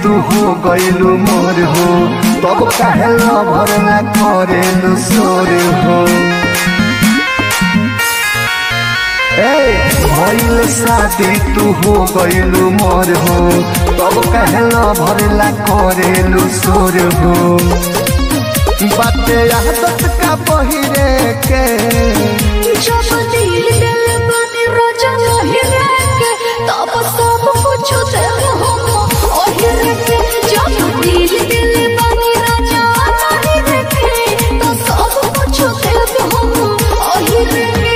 तू हो गइलू मोर हो तब काहे लभर ना करेलू सोर हो ए भइल शादी तू हो गइलू मोर हो तब काहे लभर ना करेलू सोर हो बाते आदत का बहिरे के जब दिल दिल बने रोजा नहीं रखे तब सब कुछ दिल हम ओही रखे जब दिल दिल बने रोजा नहीं रखे तो सब कुछ दिल हम ओही रखे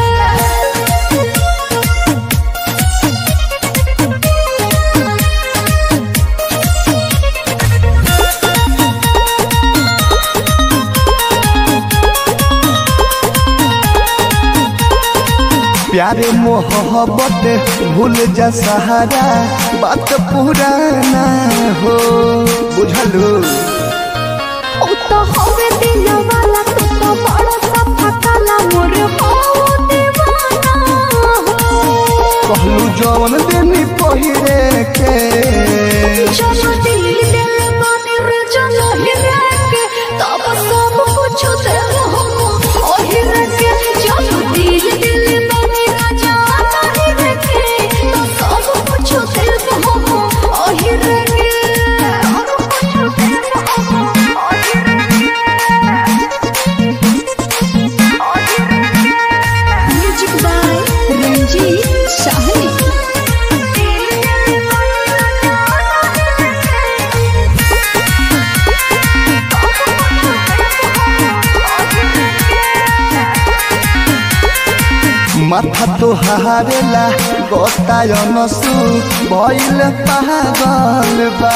प्यारे मोहब्बत भूल जा सहारा बात पुराना हो बुझलू ओ तो हवे दिल वाला तू तो बड़ा सा फकाला मोर हो दीवाना हो कहलू जौन देनी पहिरे के जब दिल दिल बने रोजा नहीं रखे तब सब कुछ दिल हम ओही रखे जब दिल दिल बने रोजा नहीं रखे तो सब कुछ दिल हम ओही रखे सब कुछ दिल हम ओही रखे ओही रखे म्यूजिक बाय रंजीत साहनी माथा तो हारेला गोतायन सु भइल पागल बा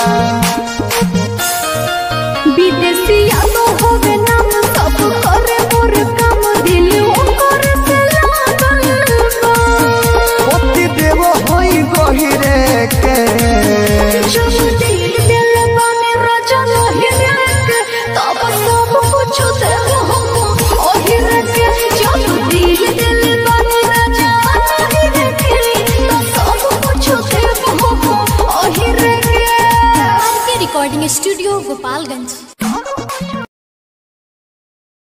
विदेशिया तो होवे नाम सब करे मोर काम दिल ओकर से लागल बा पति देव होई गहिरे के जब दिल दिल बने राजा नहीं रखे तब सब कुछ दिल हम ओही रखे जब दिल दिल बने राजा नहीं रखे तो सब कुछ दिल हम ओही रखे के रिकॉर्डिंग स्टूडियो गोपालगंज